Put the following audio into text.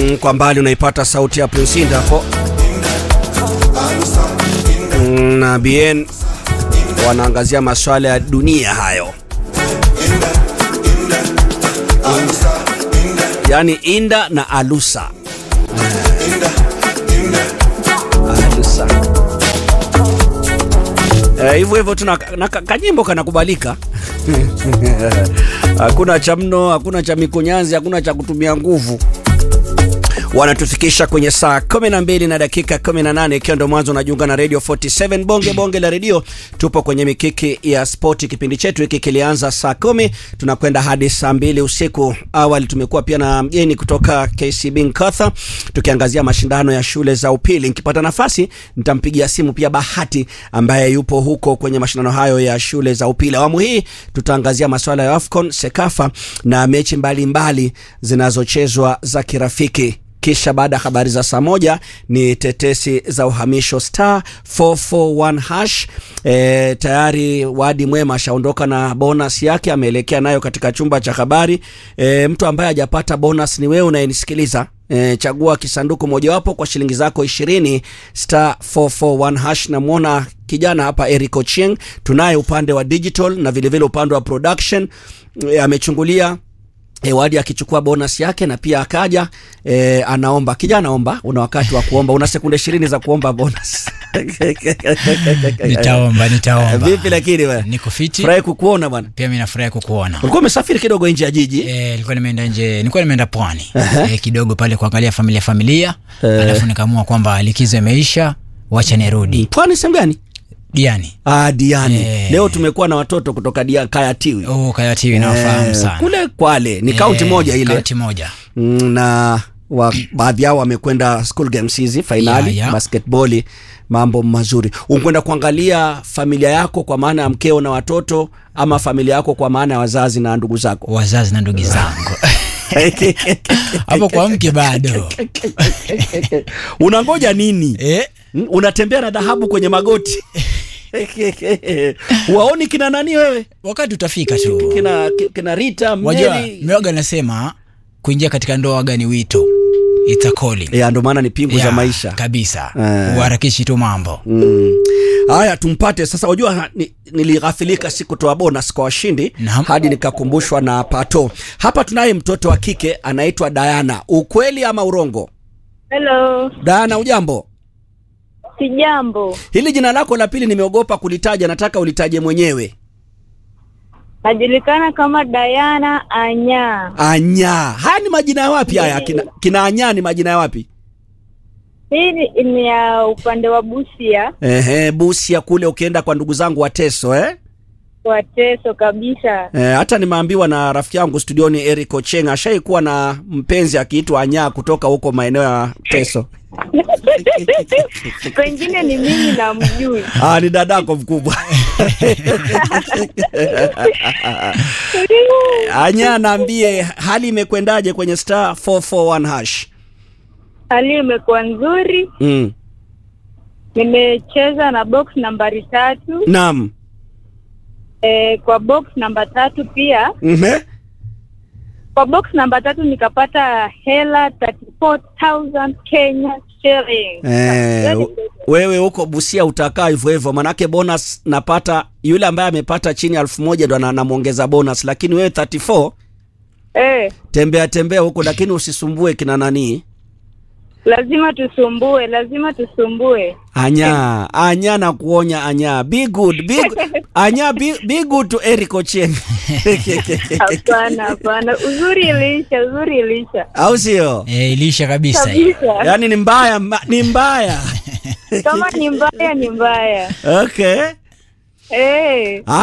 Mm, kwa mbali unaipata sauti ya Prince Inda hapo mm, na Bien wanaangazia masuala ya dunia hayo, yaani Inda na Alusa Alusa Eh, hivyo hivyo tuna na ka- kanyimbo kanakubalika hakuna cha mno, hakuna cha mikunyanzi, hakuna cha kutumia nguvu. Wanatufikisha kwenye saa 12 na dakika 18, ikiwa ndo mwanzo unajiunga na Radio 47 bonge bonge la redio. Tupo kwenye mikiki ya spoti. Kipindi chetu hiki kilianza saa kumi tunakwenda hadi saa mbili usiku. Awali tumekuwa pia na mgeni kutoka KCB Nkatha tukiangazia mashindano ya shule za upili. Nikipata nafasi nitampigia simu pia Bahati ambaye yupo huko kwenye mashindano hayo ya shule za upili. Awamu hii tutaangazia masuala ya AFCON, Sekafa na mechi mbalimbali zinazochezwa za kirafiki kisha baada ya habari za saa moja ni tetesi za uhamisho star 441 hash. E, tayari Wadi Mwema ashaondoka na bonus yake, ameelekea nayo katika chumba cha habari. E, mtu ambaye hajapata bonus ni wewe unayenisikiliza. E, chagua kisanduku mojawapo kwa shilingi zako ishirini star 441 hash. Namwona kijana hapa Eric Ochieng, tunaye upande wa digital na vilevile upande wa production. E, amechungulia E, Wadi akichukua bonus yake na pia akaja e, anaomba. Kijana, omba, una wakati wa kuomba, una sekunde ishirini za kuomba bonus. Nitaomba, nitaomba. Vipi lakini wewe? Niko fiti. Furahi kukuona bwana. Pia mimi nafurahi kukuona. Ulikuwa umesafiri kidogo nje ya jiji Eh, nilikuwa nimeenda nje, nilikuwa nimeenda pwani eh, kidogo pale kuangalia familia familia, alafu nikaamua kwamba likizo imeisha, wacha nirudi pwani, sehemu gani? Diani. Ah, Diani. Eh. Leo tumekuwa na watoto kutoka Dia Kayatiwi Oh, Kayatiwi nawafahamu Eh, sana. kule Kwale ni kaunti Eh, moja ile Kaunti moja. Mm, na wa, baadhi yao wamekwenda school games hizi fainali Ya, ya. basketball, mambo mazuri. Unkwenda kuangalia familia yako kwa maana ya mkeo na watoto, ama familia yako kwa maana ya wazazi na ndugu zako? Wazazi na ndugu zangu. Hapo kwa mke bado. Unangoja nini? Eh? Mm, Unatembea na dhahabu kwenye magoti waoni kina nani wewe, Wakati utafika tu. kina, kina Rita Wajua, Mary. mioga nasema kuingia katika ndoa waga ni wito. It's a calling. Ya, ndo maana ni pingu za Ya, maisha. kabisa. Eh. Uharakishi tu mambo. Mm. Haya, tumpate sasa. Wajua ha- ni, nilighafilika sikutoa bonus kwa washindi Naam. hadi nikakumbushwa na Pato. Hapa tunaye mtoto wa kike anaitwa Diana. Ukweli ama urongo? Hello, Diana, ujambo? sijambo. Hili jina lako la pili nimeogopa kulitaja, nataka ulitaje mwenyewe. Najulikana kama Diana Anya. Anya. Haya ni majina ya wapi haya? Kina, kina Anya ni majina ya wapi? Hii ni- ni ya upande wa Busia, Ehe, Busia kule ukienda kwa ndugu zangu Wateso eh? Wateso kabisa. Eh, hata nimeambiwa na rafiki yangu studioni Eric Ocheng ashaikuwa na mpenzi akiitwa Anya kutoka huko maeneo ya Teso. Pengine ni mimi na mjui. Ah, ni dadako mkubwa. Anya, naambie hali imekwendaje kwenye star 441 hash? Hali imekuwa nzuri. Mm. Nimecheza na box nambari tatu. Naam. E, kwa box namba tatu pia, Mhm. kwa box namba tatu nikapata hela 34000 Kenya shillings. Eh, u- wewe huko Busia utakaa hivyo hivyo, manake bonus napata yule ambaye amepata chini ya elfu moja ndo ana- anamwongeza bonus, lakini wewe 34 Eh, tembea tembea huko, lakini usisumbue kina nani. lazima tusumbue, lazima tusumbue. Anya, Anya na kuonya Anya, be good, be good. Anya be, be good to Eric Ochieng. Hapana, hapana, uzuri iliisha, uzuri iliisha Au sio? Eh, ilisha kabisa hiyo. kabisa. Yaani ni mbaya, mba- ni mbaya. Kama ni mbaya ni mbaya. Okay. Eh.